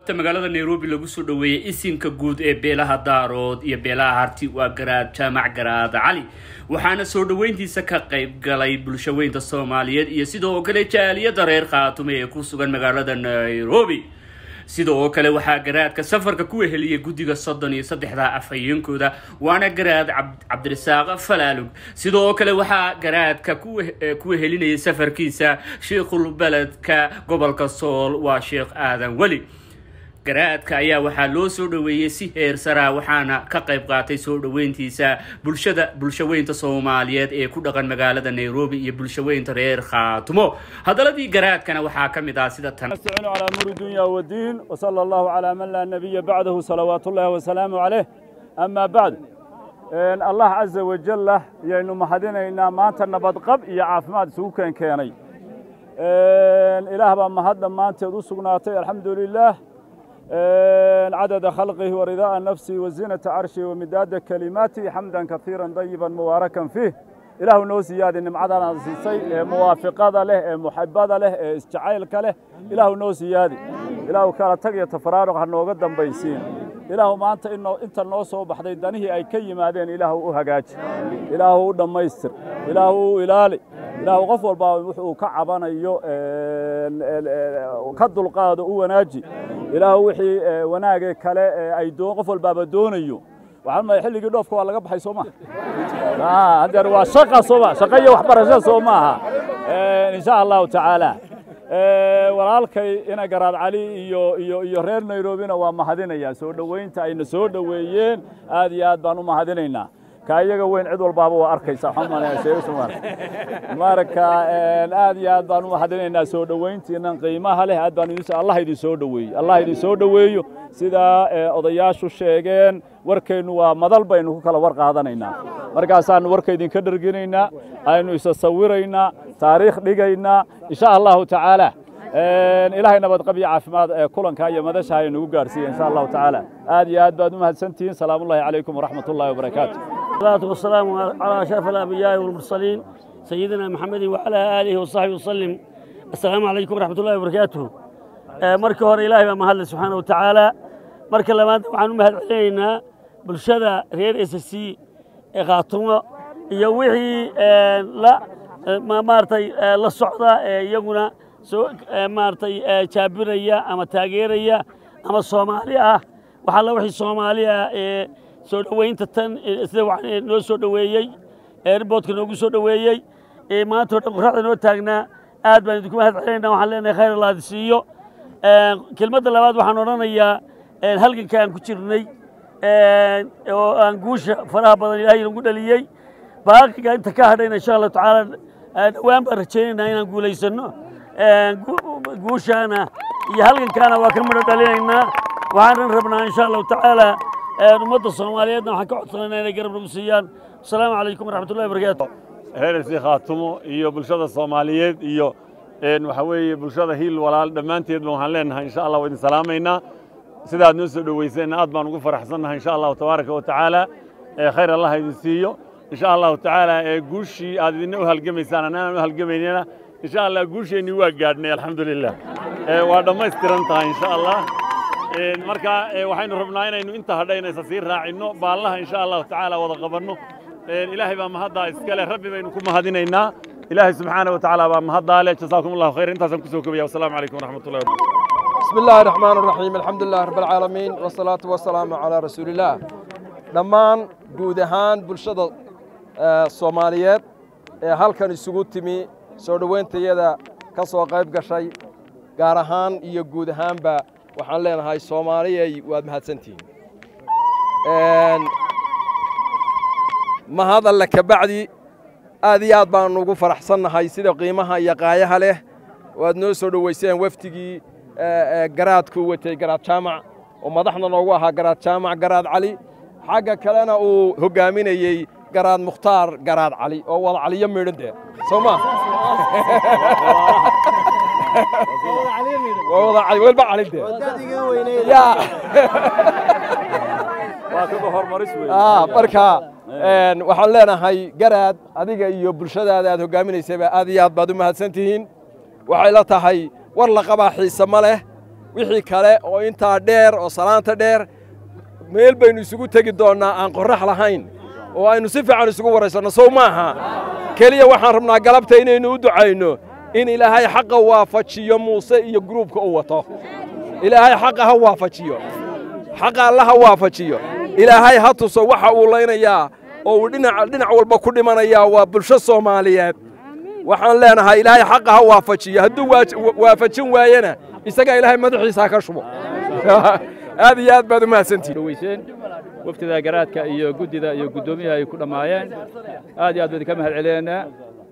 magaalada nairobi lagu soo dhoweeyey isinka guud ee beelaha daarood iyo beelaha harti waa garaad jaamac garaad cali waxaana soo dhoweyntiisa ka qayb galay bulshaweynta soomaaliyeed iyo sidoo kale jaaliyada reer khaatume ee ku sugan magaalada nairobi sidoo kale waxaa garaadka safarka ku weheliyay guddiga soddon iyo saddexda afhayeenkooda waana garaad cabdirasaaq falaalug sidoo kale waxaa garaadka ku wehelinayay safarkiisa sheikhul beledka gobolka sool waa sheekh aadan weli garaadka ayaa waxaa loo soo dhoweeyey si heer saraa waxaana ka qayb qaatay soo dhoweyntiisa bulshada bulshaweynta soomaaliyeed ee ku dhaqan magaalada nairobi iyo bulshaweynta reer khaatumo hadaladii garaadkana waxaa ka mid ah sida tan نستعين على أمور الدنيا والدين وصلى الله على من لا نبي بعده صلوات الله وسلامه عليه أما بعد إن الله عز وجل يعني محدنا إن ما أنت نبض قب يا عافمات سوكا كياني إن إله ما هذا ما أنت رسقناتي الحمد لله إن عدد خلقه ورضاء نفسه وزينة عرشه ومداد كلماته حمدا كثيرا طيبا مباركا فيه إله نو زيادة نمعدنا سيسي موافقة له محبة له استعائل له إله نو زيادة إله كلا تقي تفرارق هنو قدام بيسين إله ما أنت إنه أنت النص بحدي دنيه أي كي مادين إله أهجاج إله دميستر إله إلالي إله غفور با وحو كعبنا يو كدل قاد وناجي إله وحي وناجي كلا أي دو غفور باب دونيو waxaan ma xilligii dhoofka waa laga baxay soo maaha hadeer waa shaqa soo maa shaqa iyo waxbarasho soo maaha insha allahu tacaala walaalkay ina garaad cali iyo iyo iyo reer nairobina waa mahadinayaa soo dhoweynta ayna soo dhoweeyeen aad iyo aad baan u mahadinaynaa ka iyaga weyn cid walbaaba waa arkaysa marka aad iyo aad baan u mahadinaynaa soo dhoweyntiinan qiimaha leh aad baan allah idin soo dhoweeyo allah idin soo dhoweeyo sidaa odayaashu sheegeen warkeennu waa madal baynu ku kala war qaadanaynaa markaasaannu warka idinka dherginaynaa aynu isa sawiraynaa taariikh dhigaynaa insha allahu tacaala ilaahay nabadqab iyo caafimaad ee kulanka iyo madasha ay nagu gaarsiiya insha allahu tacaala aad iyo aad baad u mahadsantihiin salaamu ullahi calaykum waraxmat ullahi wabarakaatu الصلاة والسلام على أشرف الأنبياء والمرسلين سيدنا محمد وعلى آله وصحبه وسلم السلام عليكم ورحمة الله وبركاته marka hore ilaahay baa mahadle subxaana wa tacaala marka labaad waxaan u mahad celinaynaa bulshada reer s c ee khaatumo iyo wixii la maaragtay la socda ee iyaguna soo maaragtay jaabiraya ama taageeraya ama soomaali ah waxaa la wixii soomaali ah ee soo dhoweynta tan sida noo soo dhoweeyey eerboodka noogu soo dhoweeyey maanta oo dhan qoraxda noo taagnaa aad baan idinku mahad celinaynaa waxaan leenahay khayr allah idi siiyo kelmadda labaad waxaan odhanayaa halganka aan ku jirnay oo aan guusha faraha badan ilaahay nagu dhaliyey baaqiga inta ka hadhayna insha allahu tacaala dhowaan baan rajaynaynaa inaan guulaysanno guushaana iyo halgankaana waa ka midho dhalinaynaa waxaanan rabnaa insha allahu tacaala ummadda soomaaliyeedna waxaan ka codsanaynaa inay garab nagu siiyaan asalaamu calaykum waraxmatullahi wabarakaatu reersi khaatumo iyo bulshada soomaaliyeed iyo waxaa weeye bulshada hiil walaal dhammaanteedba waxaan leenahay insha allah waa idin salaamaynaa sidaad noo soo dhoweyseenna aad baan ugu faraxsannahay insha allahu tabaaraka wa tacaala khayr allah idin siiyo insha allahu tacaala guushii aad idina u halgamaysaan anaan u halgamaynana insha allah guusheennii waa gaadhnay alxamdu lilah waa dhammaystiran tahay insha allah marka waxaynu rabnaa inaynu inta hadhayna isa sii raacinno baallaha insha allahu tacaala wada qabanno ilaahay baa mahaddaa iskale rabbi baynu ku mahadinaynaa ilaahay subxaana wa tacaala baa mahaddaa leh jasaakum allahu khayr intaasaan kusoo kobaya wasalaamu calaykum waraxmat ullahi wabarakatu بسم الله الرحمن الرحيم الحمد لله رب العالمين والصلاة والسلام على رسول الله dhammaan guud ahaan bulshada soomaaliyeed ee halkan isugu timi soo dhowayntayada ka soo qayb gashay gaar ahaan iyo guud ahaanba waxaan leenahay soomaaliyay waad mahadsantihiin mahad alle kabacdi aad iyo aad baanu ugu faraxsannahay sida qiimaha iyo qaayaha leh waad noo soo dhoweyseen wafdigii garaadku watay garaad jaamac oo madaxda noogu ahaa garaad jaamac garaad cali xagga kalena uu hoggaaminayey garaad mukhtaar garaad cali oo wada caliyo midhan dee soo ma wada cali welba cali dee yaa marka waxaan leenahay garaad adiga iyo bulshadaada aad hoggaaminaysayba aad iyo aad baad u mahadsan tihiin waxay la tahay war la qabaa xiise ma leh wixii kale oo intaa dheer oo salaanta dheer meel baynu isugu tegi doonnaa aan qorrax lahayn oo aynu si fiican isugu waraysanno sow maaha keliya waxaan rabnaa galabta inaynu u ducayno in ilaahay xaqa waafajiyo muuse iyo gruubka u wato ilaahay xaqa ha waafajiyo xaqa alla ha waafajiyo ilaahay ha tuso waxa uu laynayaa oo uu dhinac dhinac walba ku dhimanayaa waa bulsho soomaaliyeed waxaan leenahay ilaahay xaqa ha waafajiyo hadduu waafajin waayena isagaa ilaahay madaxiisa ha ka shubo aad iyo aad baad u mahadsantihin weyseen waftida garaadka iyo guddida iyo guddoomiyaha ay ku dhammaayeen aad iyo aad baynu ka mahad celinaynaa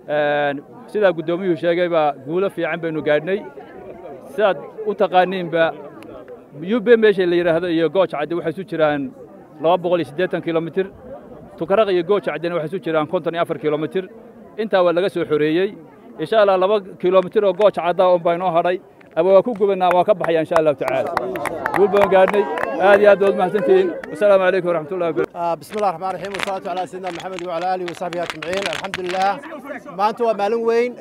sidaa guddoomiyuhu sheegay baa guulo fiican baynu gaadhnay sidaad u taqaaniinba yube meesha la yidhaahdo iyo gooja cadde waxay isu jiraan laba boqol iyo siddeetan kilomitir tukaraq iyo gooja caddena waxay isu jiraan konton iyo afar kilomitir intaa waa laga soo xoreeyey insha allah laba kilomitir oo gooja caddaa un baa inoo hadhay ama waa ku gubanaa waa ka baxaya insha allahu tacaala guul baan gaadhnay aad iyo aad baad mahadsantihiin wasalaamu calaykum waraxmat ullahi wabarakatu بسم الله الرحمن الرحيم والصلاة على سيدنا محمد وعلى آله وصحبه أجمعين الحمد لله maanta waa maalin weyn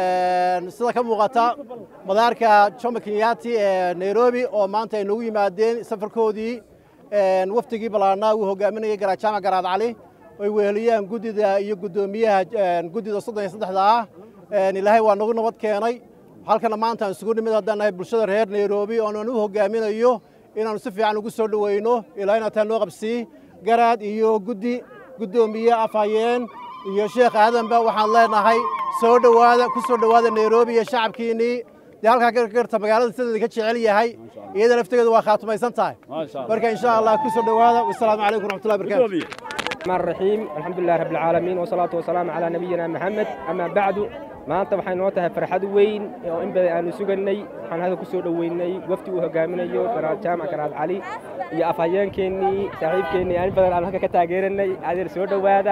sida ka muuqata madaarka jomo kenyaati ee nairobi oo maanta ay noogu yimaadeen safarkoodii wafdigii ballaarnaa uu hogaaminayay garajaamac garaad cali ay weheliyaan guddida iyo guddoomiyaha guddida soddon iyo saddexda ah ilaahay waa nagu nabad keenay halkana maanta aan isugu nimid haddaan nahay bulshada reer nairobi oonan u hogaaminayo inaannu si fiican ugu soo dhoweyno ilaa inaad taa noo qabsii garaad iyo guddi guddoomiye afhayeen iyo sheekh aadanba waxaan leenahay soo dhowaada ku soo dhowaada nairobi iyo shacabkiinnii dee halkaa gargarta magaalada sideeda ka jecel yahay iyada laftegeedu waa khaatumaysan tahay marka insha allah ku soo dhowaada wasalaamu calaykum waraxmatullahi barakatu الرحمن الرحيم الحمد لله رب العالمين والصلاة والسلام على نبينا محمد أما بعد maanta waxay noo tahay farxad weyn oo in badan aanu sugannay waxaan hadda ku soo dhoweynay wafdi uu hogaaminayo garaad jaamac garaad cali iyo afhayeenkeennii saaxiibkeennii in badan aanu halka ka taageeranay adeer soo dhowaada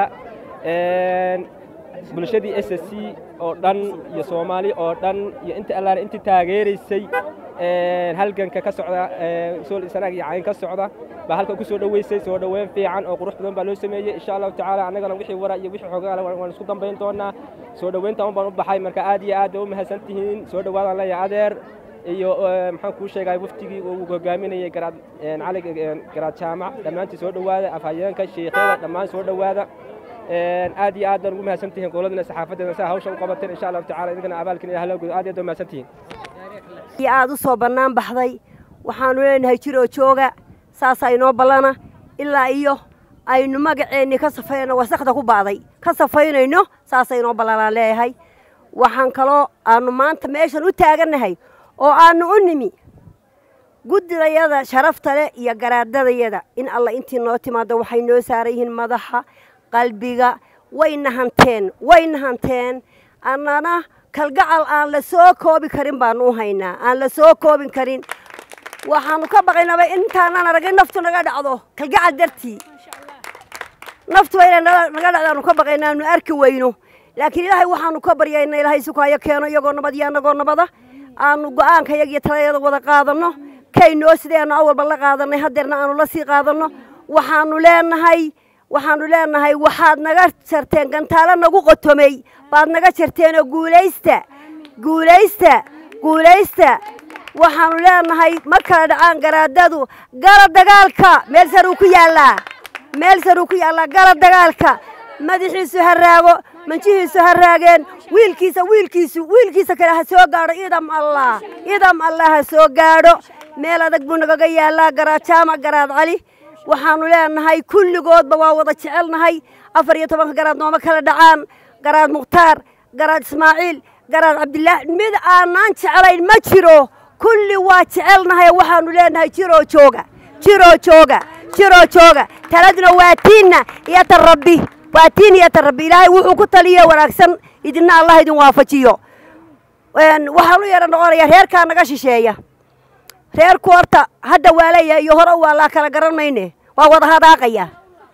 bulshadii s s c oo dhan iyo soomaali oo dhan iyo inta allaale intii taageeraysay halganka ka socda sool sanaag iyo cayn ka socda baa halka ku soo dhoweysay soo dhoweyn fiican oo qurux badan baa loo sameeyey insha allahu tacaala annagana wixii wara iyo wixii xoogaale waan isku dambayn doonaa soo dhoweynta un baan u baxay marka aad iyo aad u mahadsan tihiin soo dhowaadaan leeyahay adeer iyo maxaan kuu sheegay waftigii uu hogaaminayay garaad cali garaad jaamac dhammaantii soo dhowaada afhayeenka sheekhyada dhammaan soo dhowaada aad iyo aad baan ugu mahadsan tihiin qowladana saxaafadeena saa hawsha u qabateen insha allahu tacala idinkana abaalkin ilaah loo gudo aad iyo aad baa mahadsan tihiin iyo aad u soo bannaan baxday waxaannu leenahay jiroo jooga saasaa inoo ballana ilaa iyo aynu magaceennii ka safayno wasakda ku ba'day ka safaynayno saasa inoo ballanaan leeyahay waxaan kaloo aannu maanta meeshan u taagannahay oo aannu u nimi guddidayada sharafta leh iyo garaadadayada in alla intii noo timaaddo waxay noo saaran yihiin madaxa qalbiga wayna hanteen wayna hanteen annana kalgacal aan la soo koobi karin baanu u haynaa aan la soo koobin karin waxaanu ka baqaynaba intaanaan aragay naftu naga dhacdo kalgacal dartii naftu waa inay naga dhacdaanu ka baqayna aanu arki weyno laakiin ilaahay waxaanu ka baryayna ilaahay sukaayo keeno iyagoo nabad iyo annagoo nabada aanu go'aanka yaga iyo talayada wada qaadanno kaynoo sideenu awalba la qaadanay hadeerna aanu la sii qaadanno waxaanu leenahay waxaanu leenahay waxaad naga jarteen gantaalo nagu qotomey baad naga jarteenoo guulaysta guulaysta guulaysta waxaanu leenahay ma kala dhacaan garaadadu gala dagaalka meel saruu ku yaallaa meel saruu ku yaallaa gala dagaalka madaxiisu ha raago manjihiisu ha raageen wiilkiisa wiilkiisu wiilkiisa kale ha soo gaadho idam allah idam allah ha soo gaadho meel adag buu nagaga yaallaa garaad jaamac garaad cali waxaanu leenahay kulligoodba waa wada jecelnahay afar iyo tobanka garaad nooma kala dhacaan garaad mukhtaar garaad ismaaciil garaad cabdilaahi mid aanaan jeclayn ma jiro kulli waa jecelnahay waxaanu leenahay jiroo jooga jiroo jooga jiroo jooga taladuna waa tiinna iyo ta rabbi waa tiin iyo ta rabbi ilaahay wuxuu ku taliye wanaagsan idinna allah idin waafajiyo waxaan u yara noqonayaa reerkaa naga shisheeya reerku horta hadda waa leeyahay iyo hore waa laa kala garan mayne waa wada hadaaqaya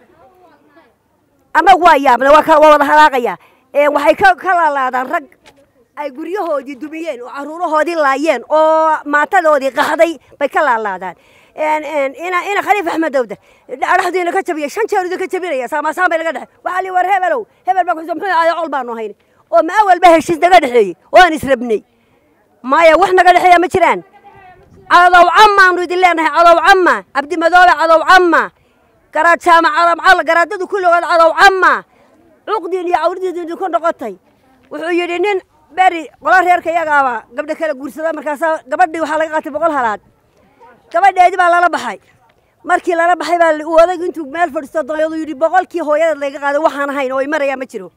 annagu waa yaabne waa wada hadaaqaya waxay ka laalaadaan rag ay guryahoodii dumiyeen oo caruurahoodii laayeen oo maatadoodii qaxday bay ka laalaadaan ina khaliif axmed dawda dhexdiina ka jabiyay shan jeer idinka jabinaya saamaasaan bay naga dhexe waxaa lii war hebelow hebel baa kuxusa muxuu ahay col baanu hayne oo ma awalba heshiis naga dhexeeyey oo aan israbnay maya wax naga dhexeeya ma jiraan cadow cammaanu idin leenahay cadow camma cabdimadoobe cadow camma garaad jaamac calamcal garaadadu kulligood cadow camma cuqdiin iyo cawridiidu idinku noqotay wuxuu yidhi nin beri qola reerka iyagaaba gabdha kala guursada markaasaa gabadhii waxaa laga qaatay boqol halaad gabadheedii baa lala baxay markii lala baxay baa uu odaygu intuu meel fadhiisto dooyadu yidhi boqolkii hooyadeed layga qaaday waxaan ahayn oo ay marayaa ma jiro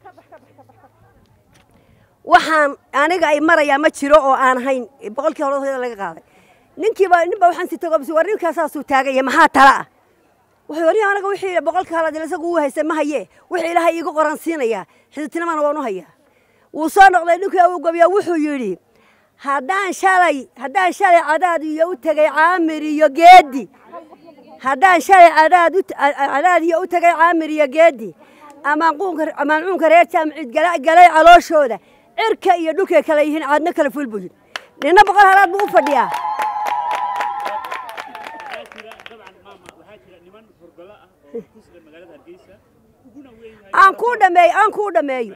waxaan aniga ay marayaa ma jiro oo aan ahayn boqolkii hore hooyada laga qaaday ninkiiba ninba waxaan si tago war ninkaasaasuu taagaya maxaa tala ah wuxuu yidhi aniga wixii boqolka halaad isagu uu haystay ma haye wixii ilaahay iigu qoran siinayaa xididtinimana waan u hayaa wuu soo noqday ninkii uu gabiya wuxuu yidhi haddaan shalay haddaan shalay cadaad iyo u tegay caamir iyo geedi haddaan shalay cadaad u cadaad iyo u tegay caamir iyo geedi amaanquunka amaancuunka reer jaamicid gala galay calooshooda cirka iyo dhulkay kala yihiin caadna kala ful buu yidhi ninna boqol halaad buu u fadhiyaa aan kuu dhameeyo aan kuu dhameeyo